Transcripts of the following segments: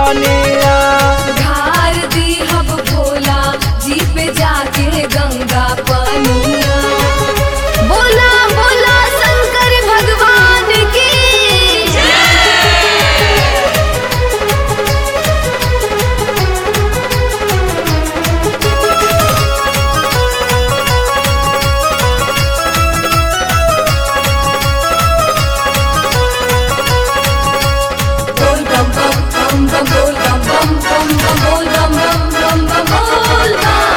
पानिया धार the hub Bhola जी पे जाके गंगा पनिया बोला बोला शंकर भगवान की बोल बम बम बम बम बोल बम बम बम बम बोल बम बम बम बम बोल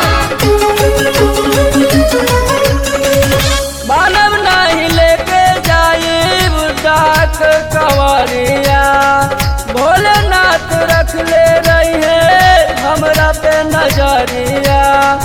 मानव नहीं लेके जाइब डाक कवरिया भोलेनाथ रख ले रही है हमरा पे नजरिया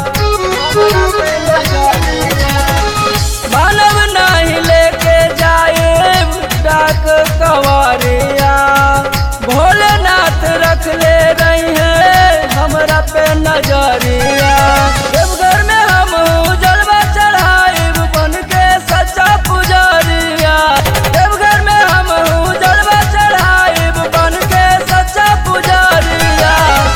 मानव नहीं लेके जाइब डाक कवरिया भोलेनाथ रख ले रही है हमरा पे नजरिया देवघर में हम जलवा चढ़ाइब बन के सच्चा पुजारिया देवघर में हम जलवा चढ़ाइब बन के सच्चा पुजारिया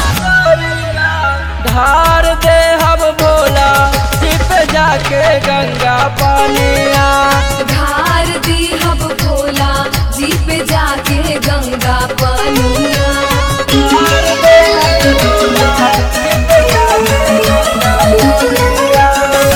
धार दे हम भोला सिप जाके गंगा पानिया धार दी हब भोला जी पे जाके गंगा पनिया धार दे हम भोला, सिप जाके गंगा पानिया।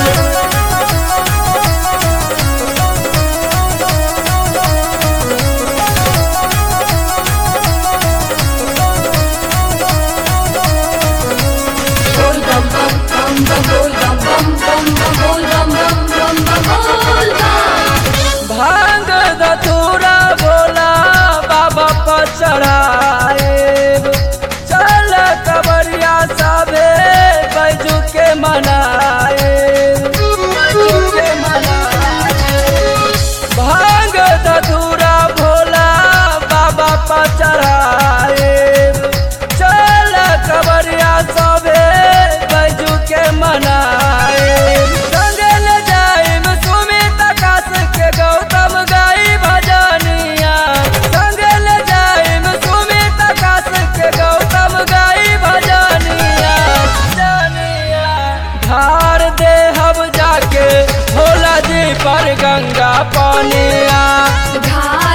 बोल बम बम बम बम बोल बम बम बम बम बोल बम बम बम बम बम बोल बम भांग धतूरा भोला बाबा पर चढ़ाए चल कबरिया सबे बैजू के मनाए बैजू के मनाए भांग धतूरा भोला बाबा पर चढ़ाए चल कबरिया सबे बैजू के मनाए संगे ले जाइम सुमित आकाश के गौतम गाई भजनिया संगे ले जाइम सुमित आकाश के गौतम गाई भजनिया भजनिया धार दे हम जाके भोला जी पर गंगा पानिया धार